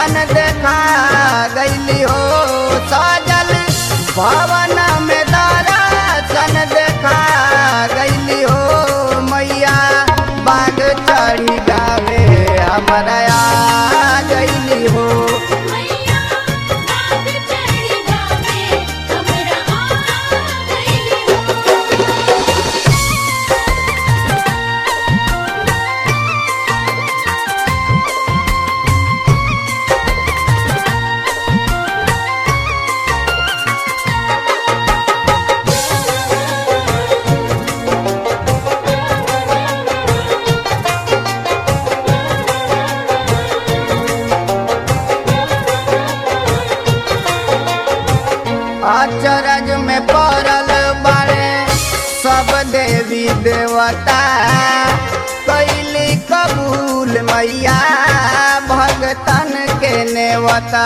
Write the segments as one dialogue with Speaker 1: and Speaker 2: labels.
Speaker 1: सन देखा गईली हो सजल भवन में दर्शन देखा गईली हो मैया बाग चढ़ी गावे हमरा आ गईली हो
Speaker 2: मैया बाग चढ़ी गावे हमरा आ गइली हो
Speaker 1: अचरज में पड़ल बारे सब देवी देवता कैली कबूल मैया भगतन के नेवता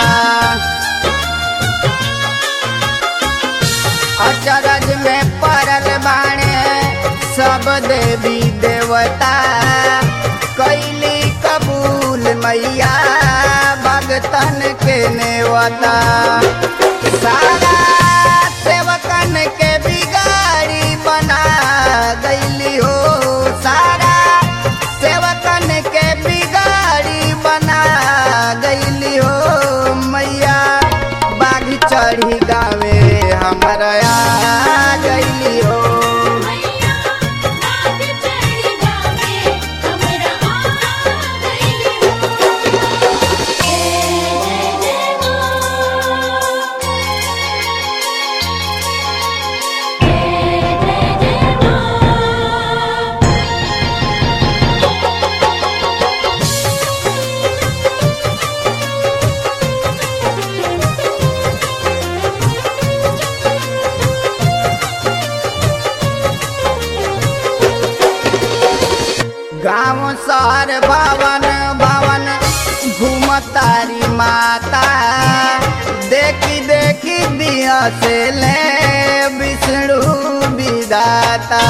Speaker 1: अचरज में पड़ल बाणे सब देवी देवता कैली कबूल मैया भगतन के नेवता सारा सेवकन के बिगाड़ी बना गईली हो सारा सेवकन के बिगाड़ी बना गईली हो मैया बाघ चढ़ी गावे हमरा आ गईली हो
Speaker 2: मैया बाग चढ़ी गावे हमरा आ गइली हो जय जय मां जय जय मां
Speaker 1: गाँव शहर भवन भवन घूमतारी माता देखी देखी दिया से ले विष्णु विदाता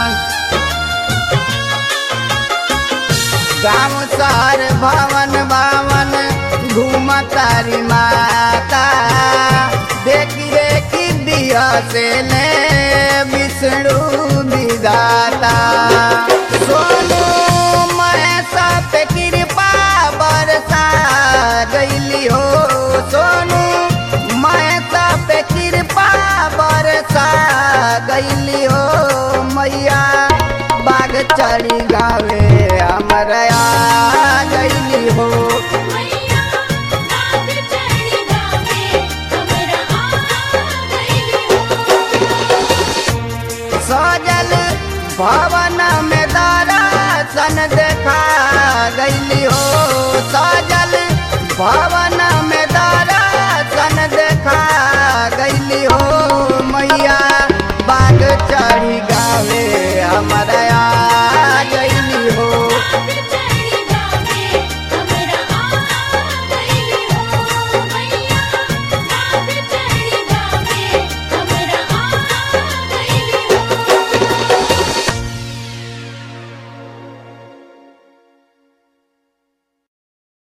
Speaker 1: गाँव शहर भवन भवन घूमतारी माता देखी देखी दिया से ले विष्णु विदाता सोनू महेशा पे कृपा बरसा गईली हो सोनू महेशा पे कृपा बरसा गईली हो मैया बाग चढ़ी गावे हमरा आ गईली हो
Speaker 2: मैया बाग चढ़ी गावे हमरा आ गइली हो
Speaker 1: सजल भवन में दर्शन देखा गईली हो सजल भवन